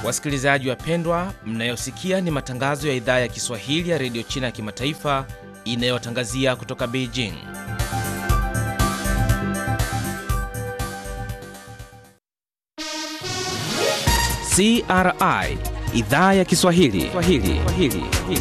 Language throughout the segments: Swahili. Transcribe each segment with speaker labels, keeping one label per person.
Speaker 1: Wasikilizaji wapendwa, mnayosikia ni matangazo ya idhaa ya Kiswahili ya redio China ya kimataifa inayotangazia kutoka Beijing. CRI idhaa ya Kiswahili Swahili. Swahili.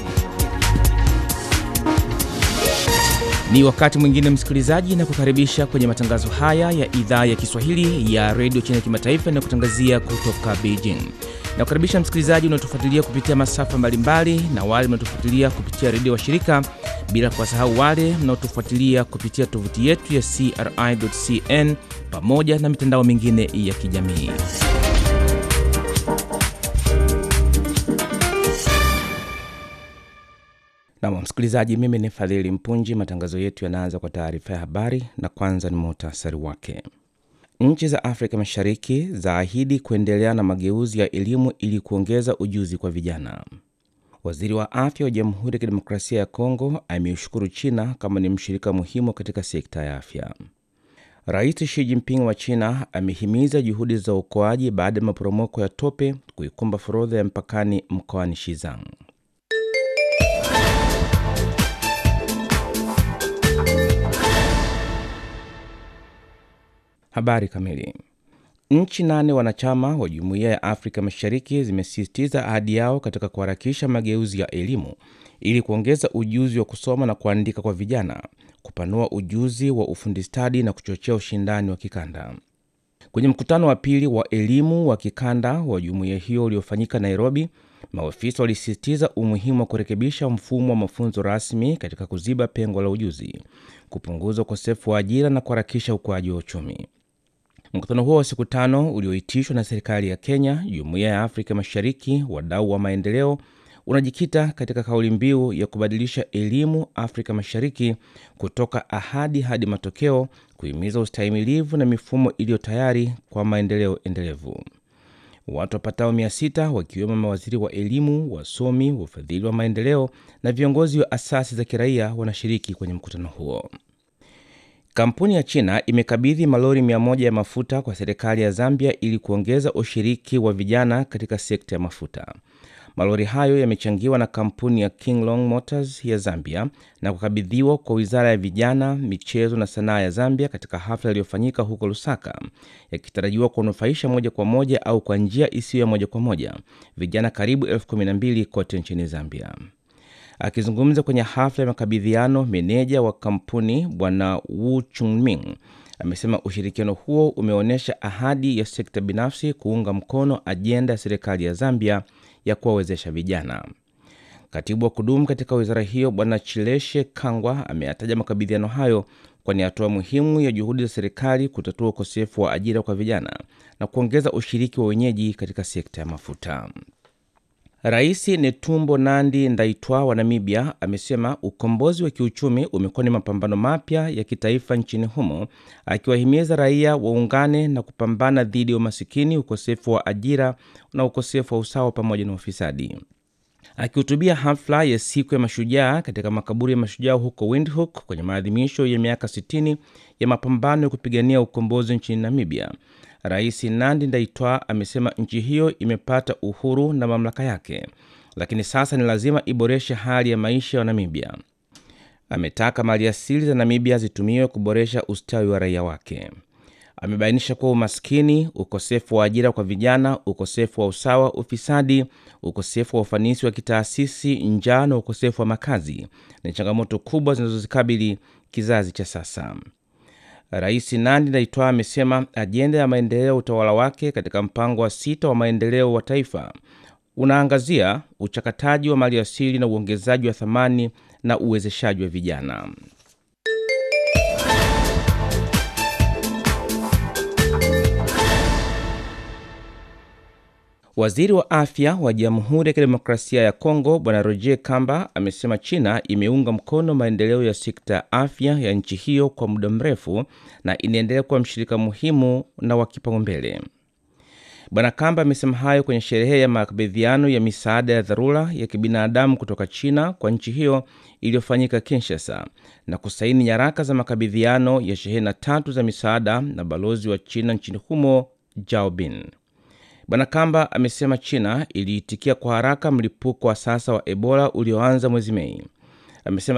Speaker 1: Ni wakati mwingine msikilizaji, na kukaribisha kwenye matangazo haya ya idhaa ya Kiswahili ya redio China ya kimataifa inayokutangazia kutoka Beijing. Na kukaribisha msikilizaji unaotufuatilia kupitia masafa mbalimbali na wale mnaotufuatilia kupitia redio wa shirika, bila kuwasahau wale mnaotufuatilia kupitia tovuti yetu ya CRI.cn pamoja na mitandao mingine ya kijamii. Nam msikilizaji, mimi ni Fadhili Mpunji. Matangazo yetu yanaanza kwa taarifa ya habari, na kwanza ni muhtasari wake. Nchi za Afrika Mashariki zaahidi kuendelea na mageuzi ya elimu ili kuongeza ujuzi kwa vijana. Waziri wa afya wa Jamhuri ya Kidemokrasia ya Kongo ameushukuru China kama ni mshirika muhimu katika sekta ya afya. Rais Xi Jinping wa China amehimiza juhudi za uokoaji baada ya maporomoko ya tope kuikumba forodha ya mpakani mkoani Shizang. Habari kamili. Nchi nane wanachama wa Jumuiya ya Afrika Mashariki zimesisitiza ahadi yao katika kuharakisha mageuzi ya elimu ili kuongeza ujuzi wa kusoma na kuandika kwa vijana, kupanua ujuzi wa ufundi stadi na kuchochea ushindani wa kikanda. Kwenye mkutano wa pili wa elimu wa kikanda wa jumuiya hiyo uliofanyika Nairobi, maofisa walisisitiza umuhimu wa kurekebisha mfumo wa mafunzo rasmi katika kuziba pengo la ujuzi, kupunguza ukosefu wa ajira na kuharakisha ukuaji wa uchumi. Mkutano huo wa siku tano ulioitishwa na serikali ya Kenya, jumuiya ya Afrika Mashariki, wadau wa maendeleo, unajikita katika kauli mbiu ya kubadilisha elimu Afrika Mashariki kutoka ahadi hadi matokeo, kuhimiza ustahimilivu na mifumo iliyo tayari kwa maendeleo endelevu. Watu wapatao mia sita wakiwemo mawaziri wa elimu, wasomi, wafadhili wa maendeleo na viongozi wa asasi za kiraia wanashiriki kwenye mkutano huo. Kampuni ya China imekabidhi malori mia moja ya mafuta kwa serikali ya Zambia ili kuongeza ushiriki wa vijana katika sekta ya mafuta. Malori hayo yamechangiwa na kampuni ya Kinglong Motors ya Zambia na kukabidhiwa kwa wizara ya vijana, michezo na sanaa ya Zambia katika hafla iliyofanyika huko Lusaka, yakitarajiwa kuwanufaisha moja kwa moja au kwa njia isiyo ya moja kwa moja vijana karibu elfu kumi na mbili kote nchini Zambia. Akizungumza kwenye hafla ya makabidhiano, meneja wa kampuni Bwana Wu Chungming amesema ushirikiano huo umeonyesha ahadi ya sekta binafsi kuunga mkono ajenda ya serikali ya Zambia ya kuwawezesha vijana. Katibu wa kudumu katika wizara hiyo Bwana Chileshe Kangwa ameyataja makabidhiano hayo kwa ni hatua muhimu ya juhudi za serikali kutatua ukosefu wa ajira kwa vijana na kuongeza ushiriki wa wenyeji katika sekta ya mafuta. Rais Netumbo Nandi Ndaitwa wa Namibia amesema ukombozi wa kiuchumi umekuwa ni mapambano mapya ya kitaifa nchini humo, akiwahimiza raia waungane na kupambana dhidi ya umasikini, ukosefu wa ajira na ukosefu wa usawa pamoja na ufisadi. Akihutubia hafla ya siku ya mashujaa katika makaburi ya mashujaa huko Windhoek kwenye maadhimisho ya miaka 60 ya mapambano ya kupigania ukombozi nchini Namibia, Rais Nandi Ndaitwa amesema nchi hiyo imepata uhuru na mamlaka yake, lakini sasa ni lazima iboreshe hali ya maisha ya Namibia. Ametaka maliasili za Namibia zitumiwe kuboresha ustawi wa raia wake. Amebainisha kuwa umaskini, ukosefu wa ajira kwa vijana, ukosefu wa usawa, ufisadi, ukosefu wa ufanisi wa kitaasisi, njaa na ukosefu wa makazi ni changamoto kubwa zinazozikabili kizazi cha sasa. Rais Nandi Ndaitwah amesema ajenda ya maendeleo ya utawala wake katika mpango wa sita wa maendeleo wa taifa unaangazia uchakataji wa maliasili na uongezaji wa thamani na uwezeshaji wa vijana. Waziri wa afya wa Jamhuri ya Kidemokrasia ya Kongo Bwana Roger Kamba amesema China imeunga mkono maendeleo ya sekta ya afya ya nchi hiyo kwa muda mrefu na inaendelea kuwa mshirika muhimu na wa kipaumbele. Bwana Kamba amesema hayo kwenye sherehe ya makabidhiano ya misaada ya dharura ya kibinadamu kutoka China kwa nchi hiyo iliyofanyika Kinshasa na kusaini nyaraka za makabidhiano ya shehena tatu za misaada na balozi wa China nchini humo Jao Bin. Bwana Kamba amesema China iliitikia kwa haraka mlipuko wa sasa wa Ebola ulioanza mwezi Mei. Amesema